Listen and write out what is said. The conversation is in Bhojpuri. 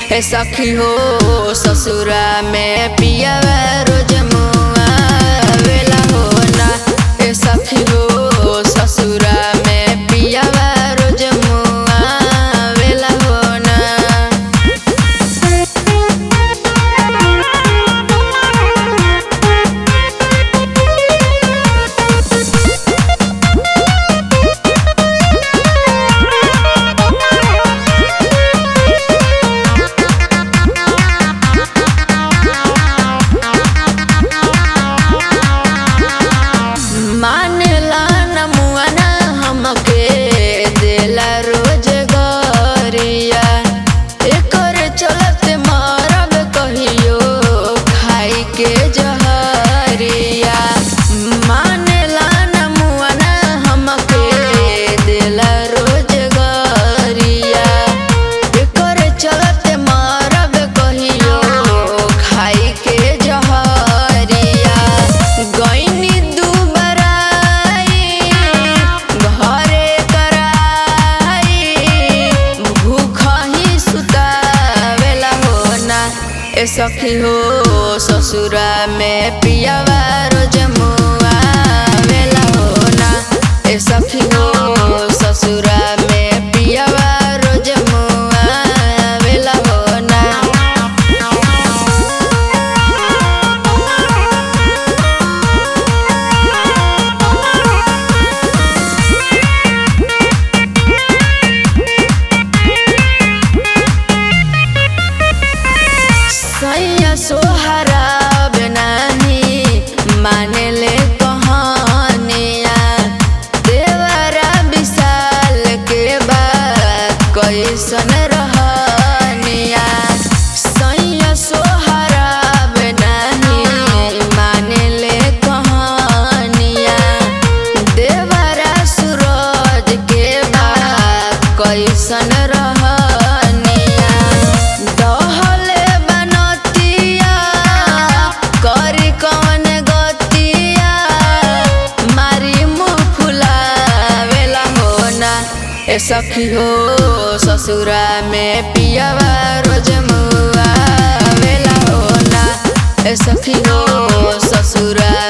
ए सखी हो ससुरा में पियावा रोज मुआ वेला हो ना ए सखी हो ससुरा में पियावा रोज मुआ वेला हो ना मानेला न मुआना हमके देला रोज गरिया एकर चलते मरब कहियो खाई के जहरिया मानेला न मुआना हमके देला रोज गरिया एकर चलते मरब कहियो खाई के जहरिया गईनी दुबराई घरे कराई भूख ही सुतावेला हो ना ए सखी हो ससुरा में पियावा रोज मुआ वेला हो ना ए सखी हो ससुरा में पियावा रोज मुआ वेला हो ना सैया सोहरा बनानी माने ले कहानिया देवरा विशाल के बाद कैसन रहनिया सैया सोहरा बनानी माने ले कहानिया देवरा सूरज के बाद कैसन रहनिया दहले बनतिया करी कौन गतिया मारी मुँह फुलावेला हो ना ए सखी हो ससुरा में पियावा रोज मुआ वेला हो ना ए सखी हो ससुरा